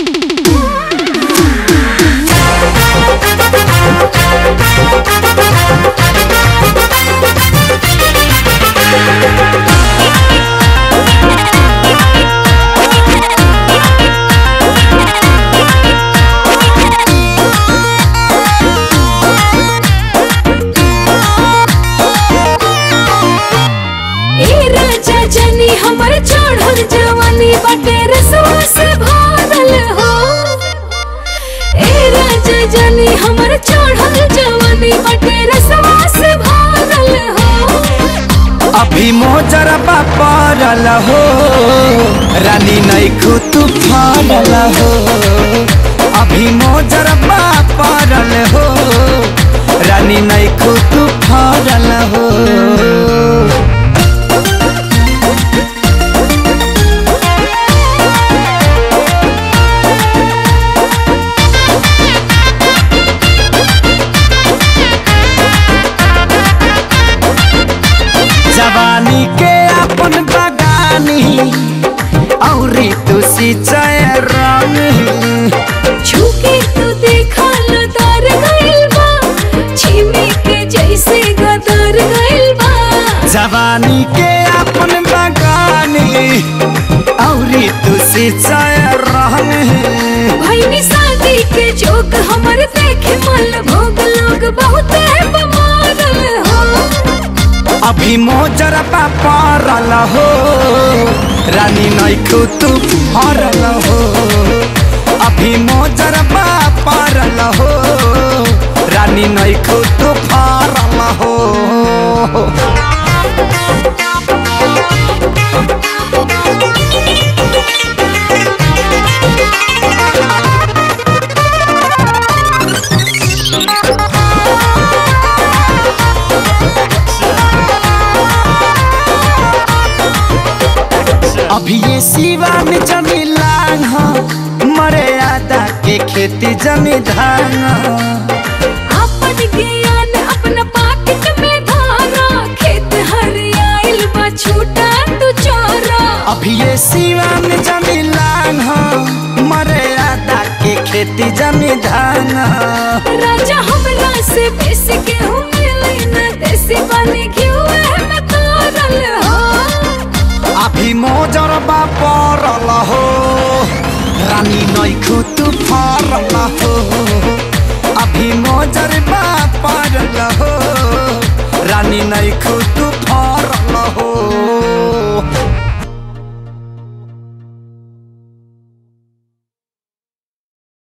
ए राजा जनी हमर चढ़ल जवानी बाटे रसवा से भरल हो ए राजा जनी हमर चढ़ल जवानी बाटे रसवा से भरल हो अभी मोजरबा पड़ल हो रानी नैखू तू फरल हो अभी मोजरबा पड़ल हो रानी नैखू तू फरल हो जवानी के अपन बगानी औरी तू सिंचाई रंग छुके तू देखा लदार गइल बा छिमी के जैसे गदर गइल बा जवानी के अपन बगानी औरी तू सिंचाई रंग भइनी शादी के जोक हमर देखे मल भोग लोग बहुत बमारल हो अभी मोजरबा पड़ल हो रानी नैखू तू फरल हो अभी मोजरबा पड़ल हो रानी नैखू तू फरल हो अभी ये सिवान जमी लांग हो मरे आदा के खेती जमी धान हो। अपन ज्ञान अपन पाकिट में धारा खेत हरियाइल बा छूटा तू चोरा अभी ये सिवान जमी लांग हो मरे आदा के खेती जमी धान हो। राजा हमरा से बेसी के हूँ मिले न देसी बने घिउ में तोरल हो अभी मोजरबा पड़ल हो रानी नैखू तू फरल हो अभी मोजरबा पड़ल हो रानी नैखू तू